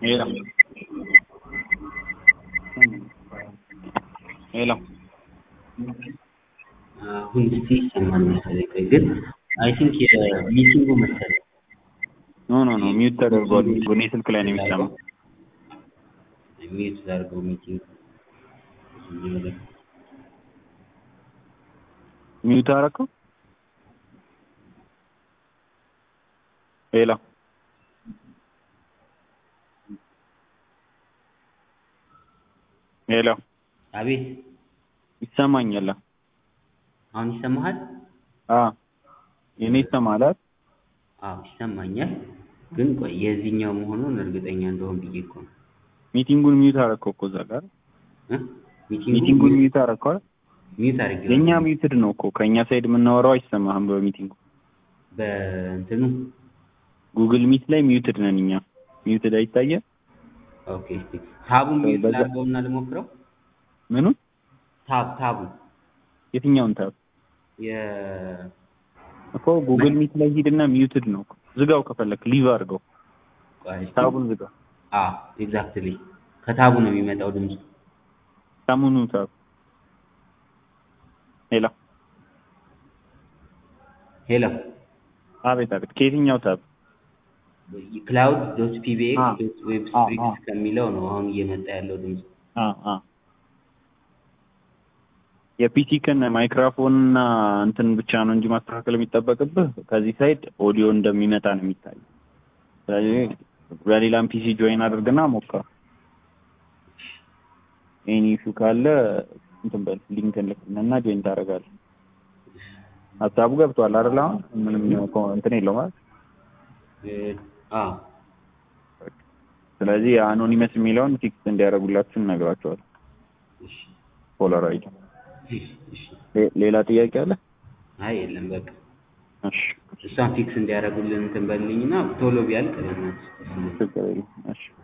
ሄሎ ሄሎ አሁን እስቲ ይሰማል መሰለኝ። ቆይ ግን አይ ቲንክ የሚቲንጉ መሰለኝ ኖ ኖ ኖ ሚዩት ተደርጓል። እኔ ስልክ ላይ ነው የሚሰማው። ሚዩት ላድርገው ሚቲንግ ሚዩት አደረከው? ሄሎ ሄሎ አቤት ይሰማኛል? አሁን ይሰማሃል? አ የኔ ይሰማል? አዎ ይሰማኛል። ግን ቆይ የዚህኛው መሆኑን እርግጠኛ እንደሆን ብዬ እኮ ነው። ሚቲንጉን ሚዩት አደረከው እኮ እዛ ጋር እ? ሚቲንጉ ሚቲንጉን ሚዩት አደረከው አይደል? ሚዩት አድርጌ የኛ ሚዩትድ ነው እኮ ከኛ ሳይድ የምናወራው አይሰማህም። በሚቲንጉ በእንትኑ ጉግል ሚት ላይ ሚዩትድ ነን እኛ። ሚዩትድ አይታየ ኦኬ። እስቲ ታቡን ሚዩት በዛ- ላድርገውና ልሞክረው። ምኑ ታብ ታቡ የትኛውን ታብ የ እኮ ጉግል ሚት ላይ ሂድና ሚዩትድ ነው እኮ። ዝጋው ከፈለክ ሊቭ አድርገው። ቆይ እስቲ ታቡን ዝጋው። አ ኤግዛክትሊ ከታቡ ነው የሚመጣው ድምፁ። ሰሙኑ ታብ ሄሎ ሄሎ አቤት አቤት ከየትኛው ታብ ክላውድ ዶት ፒቢኤክስ አ፣ ዶት ዌብ አ፣ ስፕሪክስ አ። ከሚለው ነው አሁን እየመጣ ያለው ድምፅ። አ አ የፒሲ ከን ማይክሮፎን እና እንትን ብቻ ነው እንጂ ማስተካከል የሚጠበቅብህ ከዚህ ሳይድ ኦዲዮ እንደሚመጣ ነው የሚታየው። ስለዚህ በሌላም ፒሲ ጆይን አድርግና ሞክረው። ኤኒ ኢሹ ካለ እንትን በል ሊንክ እንልክልህና ጆይን ታደርጋለህ። ሀሳቡ ገብቷል አይደል? አሁን ምንም እኮ እንትን የለውም አይደል? እ፣ አ ስለዚህ አኖኒመስ የሚለውን ፊክስ እንዲያደርጉላችሁ እነግራቸዋለሁ። እሺ ፖላራይድ እሺ እሺ። ሌ- ሌላ ጥያቄ አለ? አይ የለም በቃ እሺ እሷን ፊክስ እንዲያደርጉልን እንትን በልኝና ቶሎ ቢያልቅ በእናትህ ችግር የለም። እሺ